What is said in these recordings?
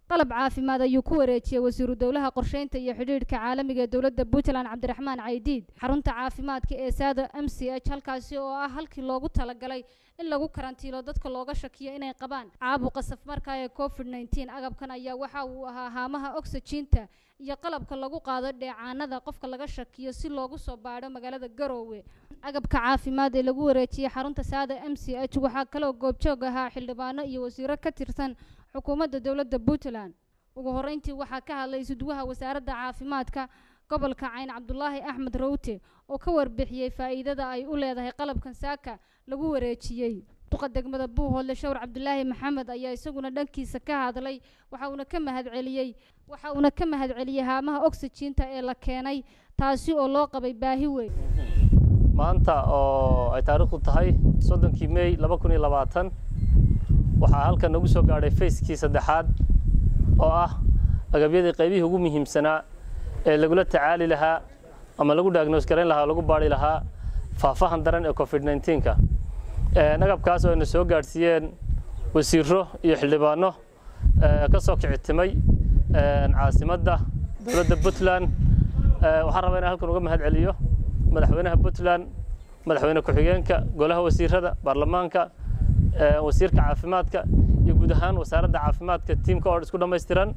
qalab caafimaad ayuu ku wareejiyey wasiiru dowlaha qorsheynta iyo xidhiidhka caalamiga ee dowladda puntland cabdiraxmaan caydiid xarunta caafimaadka ee saada m c h halkaasi oo ah halkii loogu talagalay in lagu karantiilo dadka looga shakiyo inay qabaan caabuqa safmarka ee covid nneteen agabkan ayaa waxa uu ahaa haamaha oxygiinta iyo qalabka lagu qaado dheecaanada qofka laga shakiyo si loogu soo baadho magaalada garoowe agabka caafimaad ee lagu wareejiyey xarunta saada m c h waxaa kaloo goobjoog ahaa xildhibaano iyo wasiiro ka tirsan xukuumadda dowladda puntland ugu horreyntii waxaa ka hadlay isudwaha wasaaradda caafimaadka gobolka cayn cabdulaahi axmed rawte oo ka warbixiyey faa'iidada ay u leedahay qalabkan saaka lagu wareejiyey duqa degmada buuhoodle shawr cabdulaahi maxamed ayaa isaguna dhankiisa ka hadlay waxa uuna ka mahadceliyey waxa uuna ka mahadceliyey haamaha oxygiinta ee la keenay taasi oo loo qabay baahi weyn maanta oo ay taariikhdu tahay soddonkii mey laba kun iyo labaatan waxaa halkan nagu soo gaadhay fayskii saddexaad oo ah agabyadii qaybihii ugu muhiimsanaa ee lagula tacaali lahaa ama lagu diagnoos garayn lahaa oo lagu baadhi lahaa faafahan daran ee covid nneteen-ka agabkaas oo ayna soo gaadhsiiyeen wasiiro iyo xildhibaano ka soo kicitimay caasimadda dowladda puntland waxaan rabaa inaan halkan uga mahad celiyo madaxweynaha puntland madaxweyne ku-xigeenka golaha wasiirada baarlamaanka wasiirka caafimaadka iyo guud ahaan wasaaradda caafimaadka tiimka oo isku dhammaystiran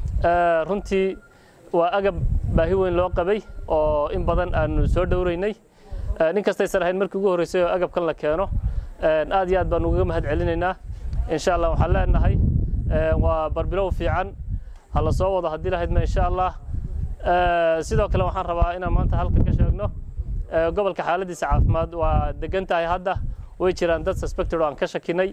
runtii waa agab baahi weyn loo qabay oo in badan aanu soo dhowreynay nin kastaysan ahayn markii ugu horreysay oo agabkan la keeno aad iyo aad baanu ugaga mahad celinaynaa insha allah waxaan leenahay waa barbilow fiican ha la soo wado haddii lahaydma insha allah sidoo kale waxaan rabaa inaan maanta halkan ka sheegno gobolka xaaladiisa caafimaad waa degan tahay hadda way jiraan dad suspected oo aan ka shakinay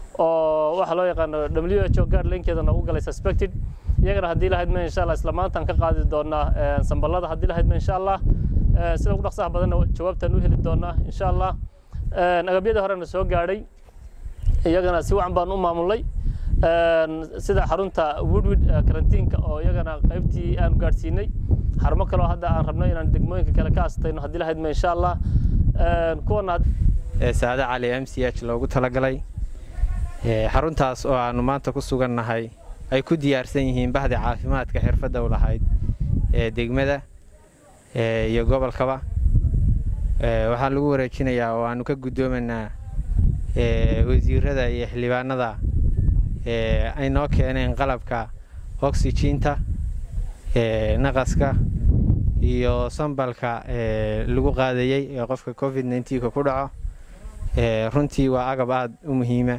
oo waxa loo yaqaano w h o guidelinkeeda noogu galay suspected iyagana haddii lahaydma insha allah isla maantaan ka qaadi doonaa samballada haddii lahaydma insha allah sida ugu dhaqsaha badanna jawaabtaan u heli doonaa insha allah agabyadii horena soo gaadhay iyagana si wacan baan u maamulnay sida xarunta woodwid karantiinka oo iyagana qaybtii aanu gaadhsiinay xarumo kaleo hadda aan rabno inaan degmooyinka kale ka astayno haddii lahaydma insha allah kuwana saade cali m c h loogu talagalay xaruntaas oo aanu maanta ku sugannahay ay ku diyaarsan yihiin bahda caafimaadka xirfadda u lahayd ee degmada iyo gobolkaba waxaan lagu wareejinayaa oo aanu ka guddoomanaa wasiirada iyo xildhibaanada ay noo keeneen qalabka oxygiinta naqaska iyo sambalka lagu qaadayey ee qofka covid nneteen-ka ku dhaco runtii waa agab aada u muhiima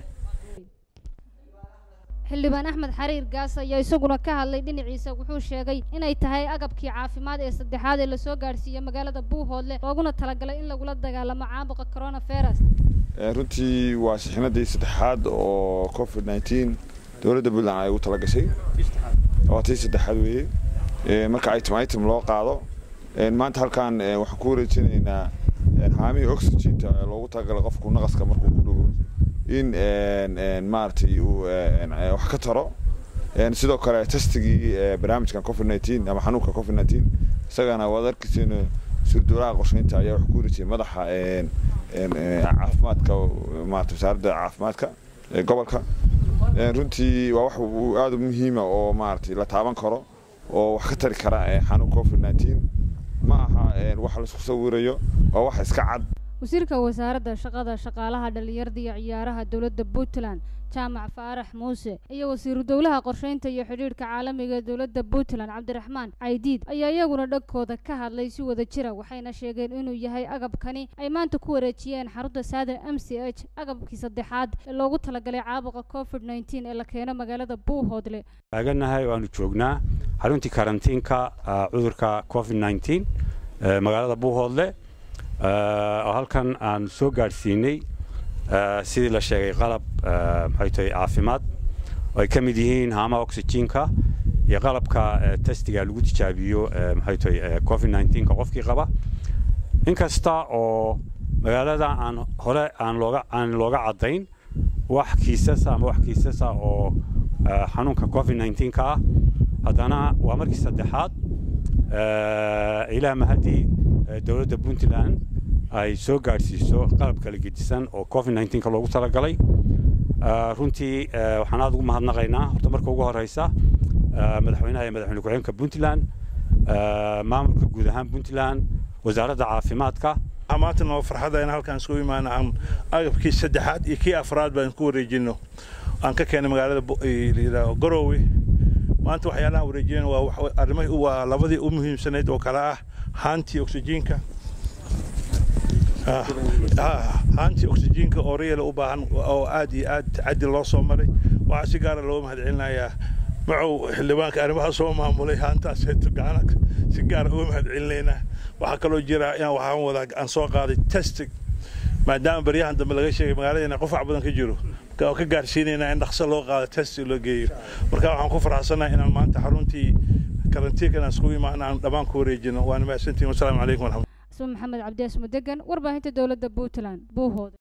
xildhibaan axmed xariir gaas ayaa isaguna ka hadlay dhinaciisa wuxuu sheegay inay tahay agabkii caafimaad ee saddexaad ee lasoo gaadhsiiyo magaalada buuhoodle looguna talagalay in lagula dagaalamo caabuqa coronavirus runtii waa shixnadii saddexaad oo covid nneteen dowladda puntland ay ugu talagashay waa tii saddexaad weeye marka item item loo qaado maanta halkan waxaan ku wareejinaynaa haamihii oxygiinta loogu talagalay qofku naqaska markuu ku dhugo in maaragtay uu wax ka taro sidoo kale testigii barnaamijkan covid nneteen ama xanuunka covid nneteen isagana waad arkaysiin suurduulaha qorsheynta ayaa wax ku wareejiyay madaxa caafimaadka maarata wasaaradda caafimaadka ee gobolka runtii waa wax aada u muhiima oo maaragtay la taaban karo oo wax ka tari kara xanuunka covid nneteen ma aha wax laisku sawirayo waa wax iska cad wasiirka wasaaradda shaqada shaqaalaha dhallinyarada iyo ciyaaraha dowladda puntland jaamac faarax muuse iyo wasiiru dowlaha qorsheynta iyo xidhiidhka caalamiga ee dowladda puntland cabdiraxmaan caydiid ayaa iyaguna dhankooda ka hadlay si wada jira waxayna sheegeen inuu yahay agabkani ay maanta ku wareejiyeen xarunta saada m c h agabkii saddexaad ee loogu talagalay caabuqa covid nneteen ee la keeno magaalada buuhoodle taaganahay waanu joognaa xaruntii karantiinka cudurka covid nneteen magaalada buuhoodle oo halkan aan soo gaadhsiinay sidii la sheegay qalab maxay tahay caafimaad oo ay ka mid yihiin haamaha oxygiinka iyo qalabka testiga lagu tijaabiyo maxay tahay covid nneteen-ka qofkii qaba inkasta oo magaalada aan hore aan looga aan looga caddayn wax kiisasa ama wax kiisasa oo xanuunka covid nneteen-ka ah haddana waa markii saddexaad ilaa mahadii dowladda puntland ay soo gaadhsiiso qalab kala gedisan oo covid nneteen-ka loogu talagalay runtii waxaan aada ugu mahadnaqaynaa horta marka ugu horeysa madaxweynaha iyo madaxweyne ku-xigeenka puntland maamulka guud ahaan puntland wasaaradda caafimaadka maanta noo farxada in halkaan isku imaana aan agabkii saddexaad iyo kii afraad baan ku wareejino aan ka keenay magaalada garowe maanta waxyaalaha wareejiyeen waa arrimay waa labadii u muhiimsanayd oo kale ah haantii oksijiinka haantii oksijiinka oo riyal u baahan oo aad iyo aad caddi loo soo maray waxaa si gaara looga mahadcelinayaa macow xildhibaanka arrimaha soo maamulay haantaas gacana si gaara uga mahadcelinaynaa waxaa kaloo jira in waxaan wadaa aan soo qaaday testing maadaama baryahan dambe laga sheegay magaaladeena qofac badan ka jiro oo ka gaarsiinaynaa in dhaqso loo qaado test loo geeyo marka waxaan ku faraxsanahay inaan maanta xaruntii karantiinka inaan iskugu imaana aan dhammaan ku wareejino waana mahadsantihin wasalaamu calaykum waraxmat maxamed cabdiyaas mudegan warbaahinta dowladda puntland buuhooda